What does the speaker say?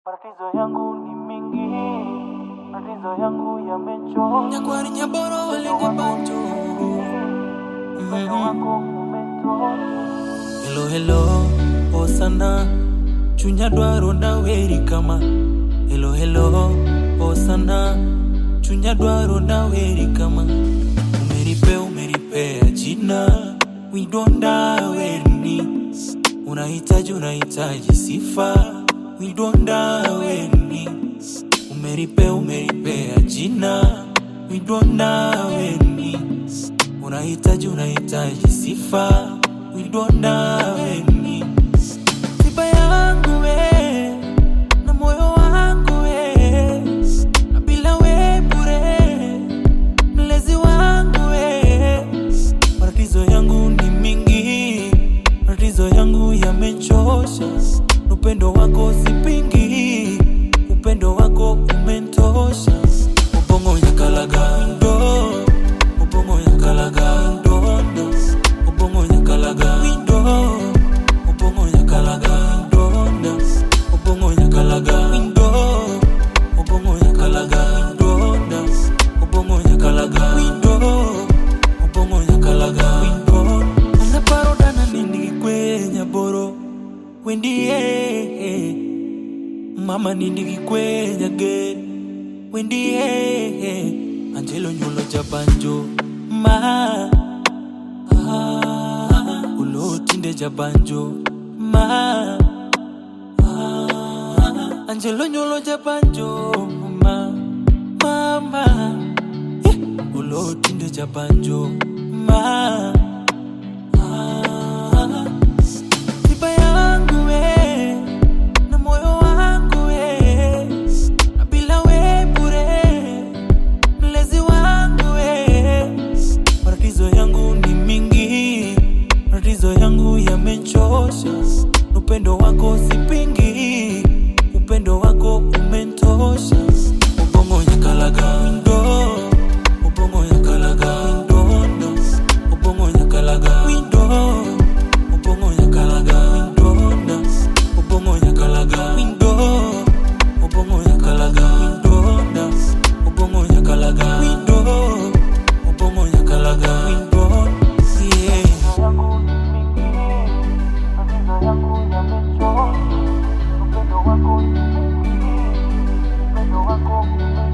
Matatizo yangu ni mengi, matatizo yangu yamechoka. Nyakwari nyaboro walenga banjo Upendo wako umetosha. Hello hello osana chunya dwaro daweri kama Hello hello osana chunya dwaro daweri kama Umeripe umeripea jina widonda werni Unahitaji unahitaji sifa widonda werni Umeripe umeripea jina widonda werni Unahitaji unahitaji sifa widonda weni tiba yangu we na moyo wangu we na bila we bure mlezi wangu we matatizo yangu ni mingi matatizo yangu yamechosha upendo wako sipingi upendo wako umentosha ubongo nyakalaga ndo ubongo nyakalaga ndondo ubongo nyakalaga windo ubongo nyakalaga ndonda ubongo nyakalaga windo ubongo nyakalaga ndonda ubongo nyakalaga windo ubongo nyakalaga windo unaparodana nindi kwenya boro wendie mama nindi kwenya ge wendie angelo nyulo jabanjo ma ah, ulotinde jabanjo ma ah, angelo nyulo jabanjo ma mama eh, ulotinde jabanjo ma ah, tiba yangu we na moyo wangu we na bila we bure mlezi wangu we matatizo yangu ni mingi matatizo yangu yamechosha upendo wako sipingi upendo wako umentosha ubongo nyakalaga windo ubongo nyakalaga windondo ubongo nyakalaga windo ubongo nyakalaga windonda ubongo nyakalaga windo ubongo nyakalaga windonda ubongo nyakalaga windo ubongo nyakalaga windo yeah. Matatizo yangu ni mengi, matatizo yangu yamechoka. Upendo wako ni mwingi, upendo wako umetosha.